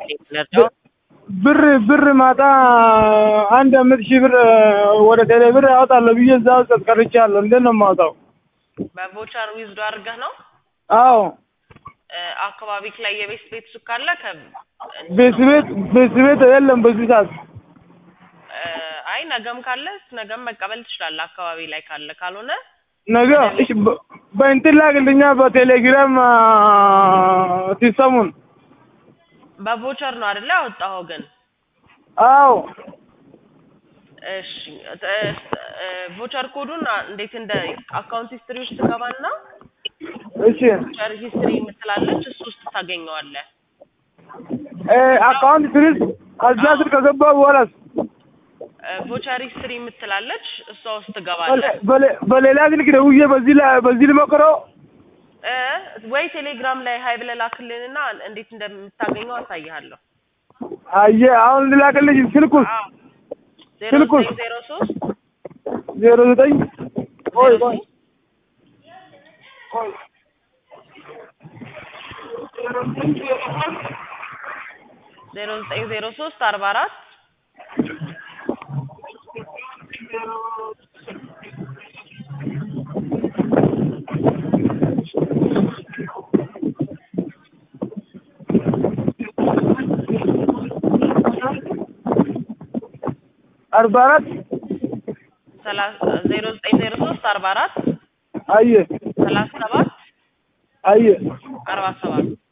ለርዳው ብር ብር ማታ አንድ አምስት ሺህ ብር ወደ ቴሌ ብር ያወጣለሁ ብዬ እዛ ውስጥ ቀርቻለሁ። እንዴት ነው የማወጣው? በቮቸር ዊዝዶ አድርገህ ነው አዎ እ፣ አካባቢክ ላይ የቤት ቤት ሱቅ ካለ ከ ቤት ቤት ቤት ቤት የለም በዚህ ሰዓት። እ፣ አይ ነገም ካለ ነገም መቀበል ትችላለህ። አካባቢ ላይ ካለ ካልሆነ ነገ እሺ፣ በ- በእንትን ላክልኛ በቴሌግራም አ፣ ሲስተሙን። በቮቸር ነው አይደለ ያወጣኸው ግን አዎ እሺ እ፣ እ፣ ቮቸር ኮዱን አ- እንዴት እንደ አካውንት ሂስትሪ ውስጥ ትገባና እሺ ቮቸር ሂስትሪ የምትላለች እሱ ውስጥ ታገኘዋለህ። እ፣ አካውንት ትሪስ ከዛ ስር ከገባ በኋላስ እ፣ ቮቸር ሂስትሪ የምትላለች እሷ ውስጥ ትገባለህ። በሌ- በሌ- በሌላ ስልክ ደውዬ በዚህ ላይ በዚህ ልሞክረው። እ፣ ወይ ቴሌግራም ላይ ሀይ ብለህ ላክልንና እንዴት እንደምታገኘው አሳይሃለሁ። አየ አሁን ልላክልሽ ስልኩስ አዎ ዜሮ ስልኩስ? ዘጠኝ ዜሮ ሶስት ዜሮ ዘጠኝ ቆይ ቆይ ቆይ ዜሮ ዘጠኝ ዜሮ ሶስት አርባ አራት አርባ አራት ሰላሳ ዜሮ ዘጠኝ ዜሮ ሶስት አርባ አራት አየ ሰላሳ ሰባት አየ አርባ ሰባት